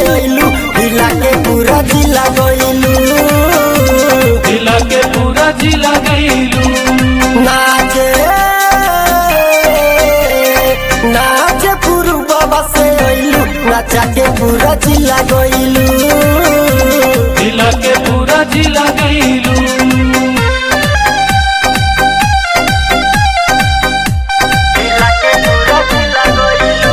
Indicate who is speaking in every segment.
Speaker 1: अइलू हिला के पूरा जिला गइलू
Speaker 2: हिला के पूरा जिला गईलू
Speaker 1: नाचे नाचे पुरु बाबा से अइलू नाचा के पूरा जिला गइलू
Speaker 2: हिला के पूरा जिला गईलू
Speaker 1: हिला के पूरा जिला गइलू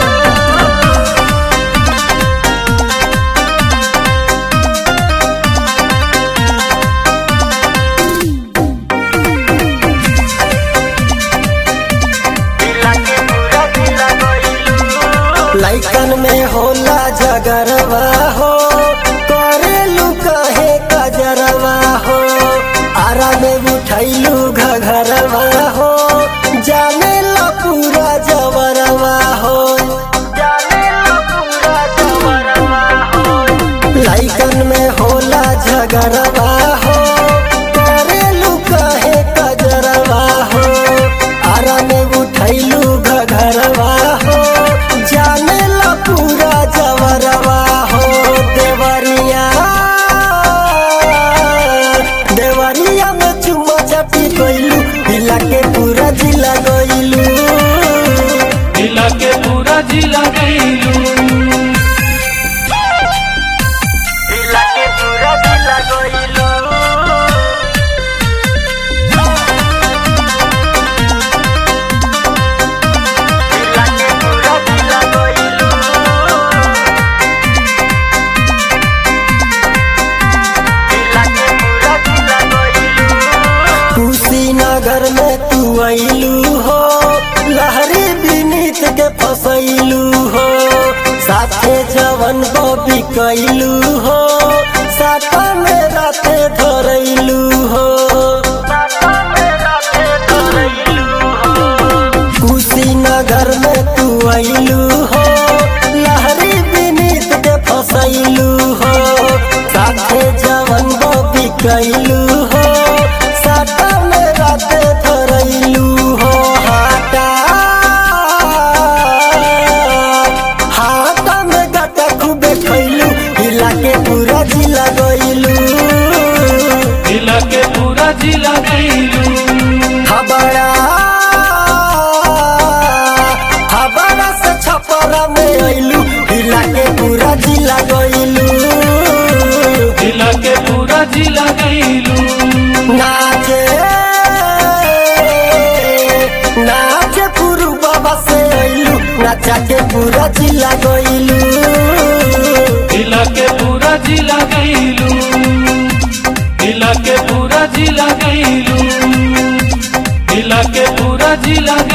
Speaker 1: लैकन में होला जगरवा हो करेलू कहे कजरवा हो आरा में उठैलू घघरवा हो जाने ला पूरा जवरवा हो जाने ला पूरा जवरवा हो लैकन में होला झगड़वा हो करेलू कहे कजरवा हो आरा में उठैलू घघरवा हो जाने ला पूरा जवरवा हो देवरिया देवरिया में चुम्मा चपी गइलू हिला के पूरा जिला गइलू
Speaker 2: हिला के पूरा जिला गईलू
Speaker 1: हिला के पूरा जिला गइलू हिला के पूरा जिला गइलू हिला के पूरा जिला गइलू कुशीनगर में तू अइलू हो लहरी बिनीत के फसैलू हो साथे जवन बबी कैलू हो साटा में राते धरैलू हो कुशीनगर में तू अइलू हो लहरी बिनीत के फसैलू हो साथे जवन बबी कैलू हो साटा में राते धरैलू हो हाटा हाटा में गटा खूबे खैलू हिला के पूरा जिला गइलू
Speaker 2: हिला के पूरा जिला गईलू
Speaker 1: हबड़ा हबड़ा से छपरा में अइलू हिला के पूरा जिला गइलू
Speaker 2: हिला के पूरा जिला गईलू
Speaker 1: नाचे नाचे पुरु बाबा से अइलू नाचा के पूरा जिला गइलू
Speaker 2: हिला के पूरा जिला गईलू हिला के पूरा जिला गईलू हिला के पूरा जिला